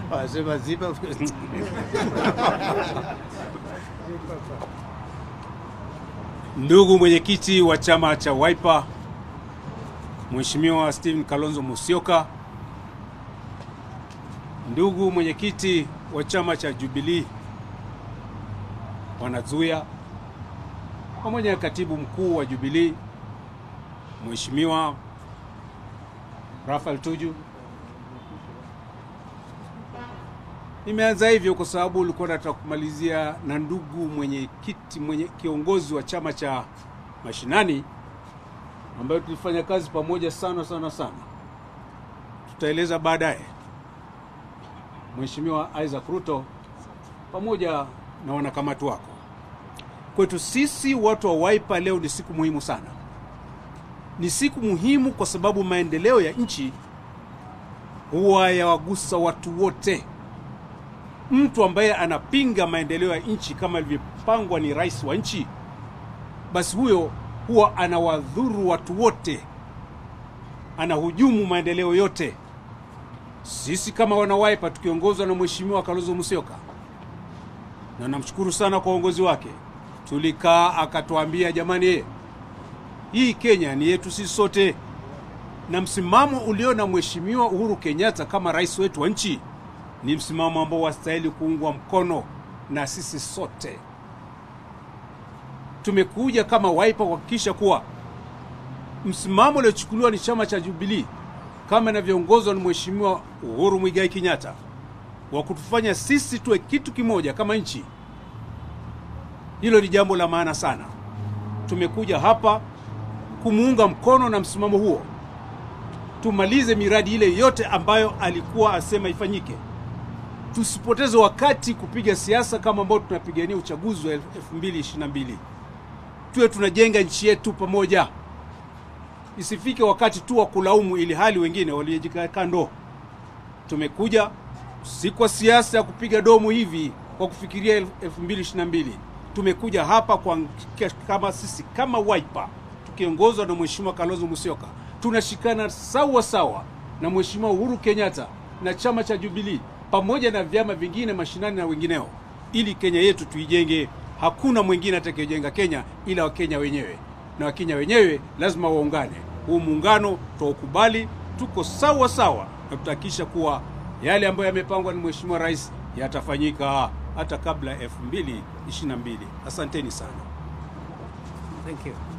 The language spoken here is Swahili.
Wanasema zipa Ndugu mwenyekiti wa chama cha Wiper Mheshimiwa Stephen Kalonzo Musyoka, ndugu mwenyekiti wa chama cha Jubilee Wanazuya, pamoja na katibu mkuu wa Jubilee Mheshimiwa Rafael Tuju. Nimeanza hivyo kwa sababu ulikuwa nataka kumalizia na ndugu mwenyekiti mwenye kiongozi wa chama cha mashinani ambayo tulifanya kazi pamoja sana sana sana. Tutaeleza baadaye. Mheshimiwa Isaac Ruto pamoja na wanakamati wako. Kwetu sisi watu wa Wiper, leo ni siku muhimu sana. Ni siku muhimu kwa sababu maendeleo ya nchi huwa yawagusa watu wote. Mtu ambaye anapinga maendeleo ya nchi kama ilivyopangwa ni rais wa nchi, basi huyo huwa anawadhuru watu wote, anahujumu maendeleo yote. Sisi kama wana Wiper tukiongozwa na Mheshimiwa Kalonzo Musyoka, na namshukuru sana kwa uongozi wake, tulikaa akatuambia, jamani, hii Kenya ni yetu sisi sote, na msimamo ulio na Mheshimiwa Uhuru Kenyatta kama rais wetu wa nchi ni msimamo ambao wastahili kuungwa mkono na sisi sote. Tumekuja kama Wiper kuhakikisha kuwa msimamo uliochukuliwa ni chama cha Jubilee kama inavyoongozwa na Mheshimiwa Uhuru Muigai Kenyatta wa kutufanya sisi tuwe kitu kimoja kama nchi. Hilo ni jambo la maana sana. Tumekuja hapa kumuunga mkono na msimamo huo, tumalize miradi ile yote ambayo alikuwa asema ifanyike. Tusipoteze wakati kupiga siasa kama ambao tunapigania uchaguzi wa 2022. Tuwe tunajenga nchi yetu pamoja, isifike wakati tu wa kulaumu ili hali wengine waliojika kando. Tumekuja si kwa siasa ya kupiga domo hivi kwa kufikiria 2022. Tumekuja hapa kwa kama sisi kama Wiper tukiongozwa na Mheshimiwa Kalonzo Musyoka tunashikana sawa sawa na Mheshimiwa Uhuru Kenyatta na chama cha Jubilee pamoja na vyama vingine mashinani na wengineo, ili Kenya yetu tuijenge. Hakuna mwingine atakayejenga Kenya ila Wakenya wenyewe, na Wakenya wenyewe lazima waungane. Huu muungano twaukubali, tuko sawa sawa, na tutahakikisha kuwa yale ambayo yamepangwa na Mheshimiwa Rais yatafanyika hata kabla ya 2022. Asanteni sana. Thank you.